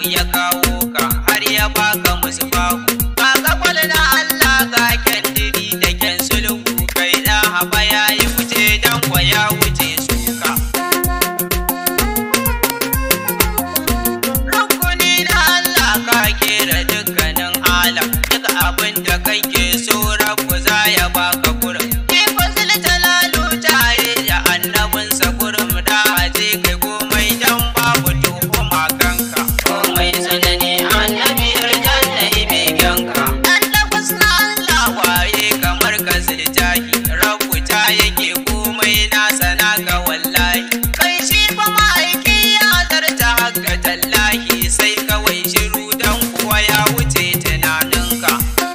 ya kawo ka har ya baka musu bahu ba ka na Allah ga kyandiri da kyan sulhu kai da haba ya yi wuce dan kwa ya wuce suka rukuni na Allah ka kera dukkanin alam duk abin da kake so rabu za ya baka kurum Ifazil talalu tare da annabinsa kurum da aje kai komai dan babu tuhuma kanka komai sanani annabi aljanna ibe ganka annabis na Allah waye kamar ka ziljahi rabu ta yake komai na sana ga wallahi kai shi fa ma'aiki ya zarta haka tallahi sai kawai shiru dan kuwa ya wuce tunaninka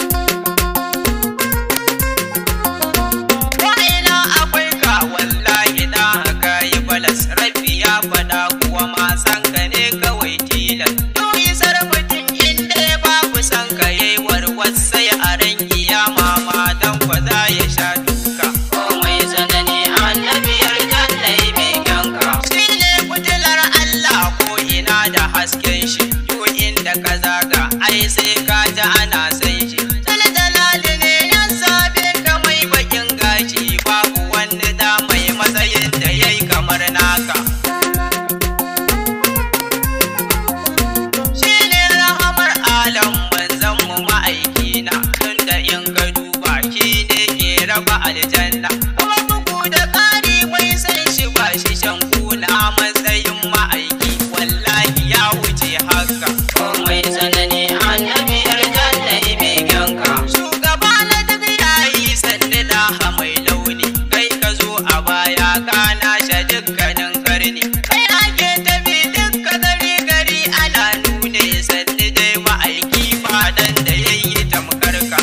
Wa'ina akwai ka wallahi da haka yi balas rabbi ya faɗa kuwa ma san ka ne kawai tilas Doyi sarfatin inda ya babu san ka yayi warwas sai a ran kiyama ma dan kwa za ya sha duka Komai sanani annabi aljanna yi beganka Shi ne fitilar Allah ko ina da hasken shi Duk inda ka zaga ai sai ka ji ana san shi Taljalali ne ya zabe ka mai bakin gashi babu wani da mai matsayin da yayi kamar naka Shi ne rahamar alam manzon mu ma'aikina tunda in ka duba shi ne ke raba aljanna kuma bugu da ƙari mai san shi ba shi shan kuna matsayin ma'aiki wallahi ya wuce haka komai sanani annabi aljanna ibe ganka shugaba na duk yayi sanni da mai launi kai ka zo a baya kana sha dukkanin karni kai ake tafi dukka gari gari ana nune sanni dai ma'aiki fadan da yayi tamkar ka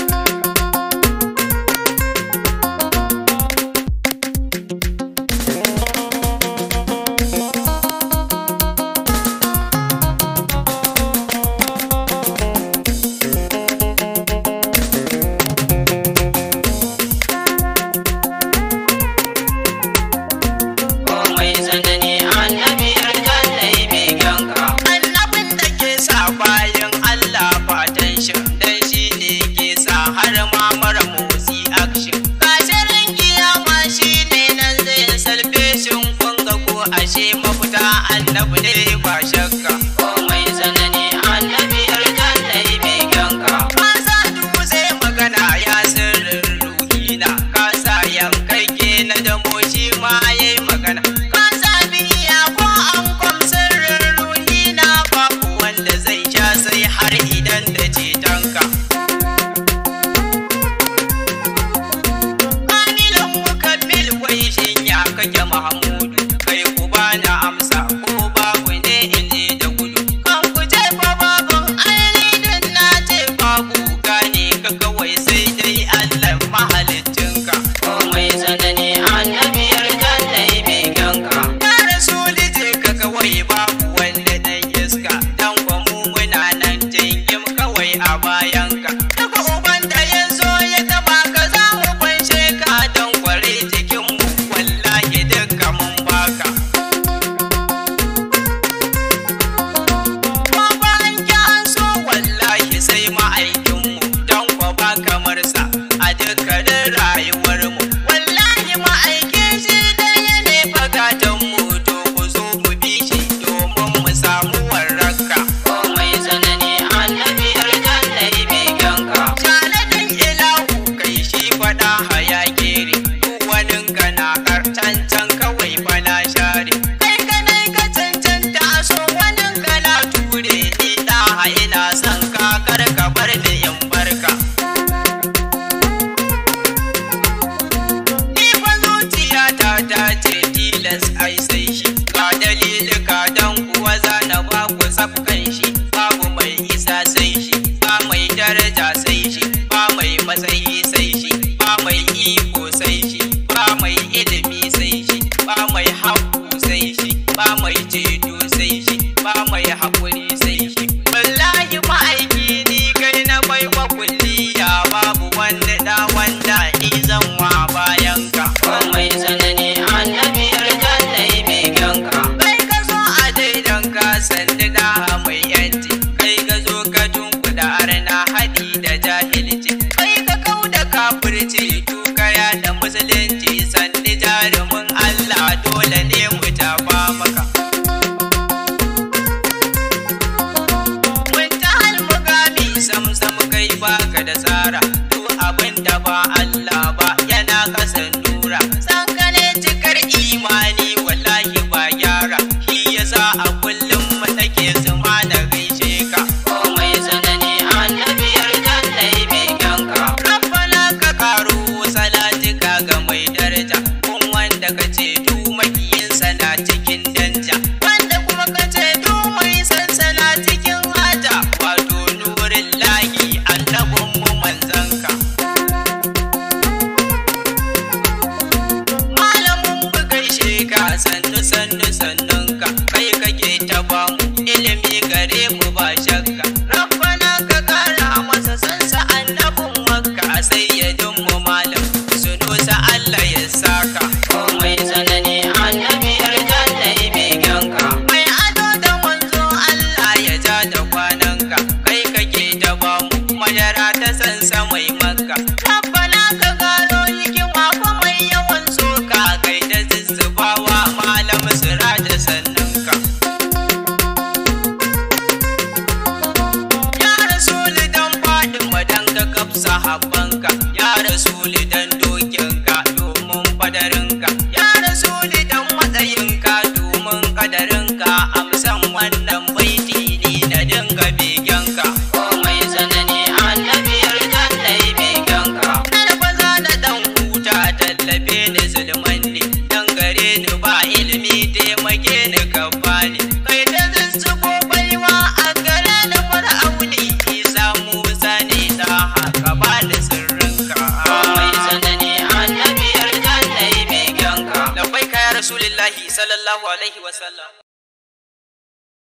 komai sanani annabi aljanna ibe ganka annabin da ke sa bayan Allah fatan shi dan shi ne ke sa har ma mara motsi action kashirin kiyama shi ne nan zai salfe shin kunga ko ashe mafita annabi ne ba shakka komai sanani annabi aljanna ibe ganka ka sa dutse magana ya sirrin ruhina ka sa yankakke na damo shi ma yayi magana ka sa biya ko an kwam sirrin ruhina babu wanda zai sha sai har idan da cetonka Kamilan mukammil wai shin ya kake Mahamudu kai ku bani amsa ko babu ne in je da gudu kan ku ce fa babun ainihin na ce babu gane ka kawai sai dai Allah mahaliccinka komai sanani annabi aljanna ibe ganka ya rasuli je ka kawai babu wanda dan iska dan kwa mu muna nan jingim kawai a bayanka daga uban da ya zo ya taba ka za mu fanshe ka dan kware jikin mu wallahi duka mun baka Kuma bayan ki an so wallahi sai ma'aikinmu don kwa ba kamar sa a dukkanin rayuwarmu. Wallahi ma'aikin shi ɗaya ne fagatanmu to ku zo mu bi shi domin mu samu warraka. Komai sanani annabi aljanna ibe ganka. Janadin ilahu kai shi faɗa haya gere. Duk wani kana cancan kawai fana share. Kai ganai ka cancanta so wani kana ture ni da ina son ka kar ka bar ni in barka. Ni fa zuciyata ta ce tilas ai sai shi ga dalilika don kuwa zana ba ku safkan shi babu mai isa sai shi ba mai daraja sai shi ba mai matsayi sai shi ba mai iko sai shi ba mai ilimi sai shi ba mai haƙu sai shi ba mai ceto sai shi ba mai haƙuri sai shi wallahi ma'aiki ni kai na baiwa kulliya babu wanda da wanda ni zan wa bayan ka komai sanani annabi aljanna ibe ganka kai ka zo a daidan ka sanda da mai ya rasulillahi sallallahu alaihi wasallam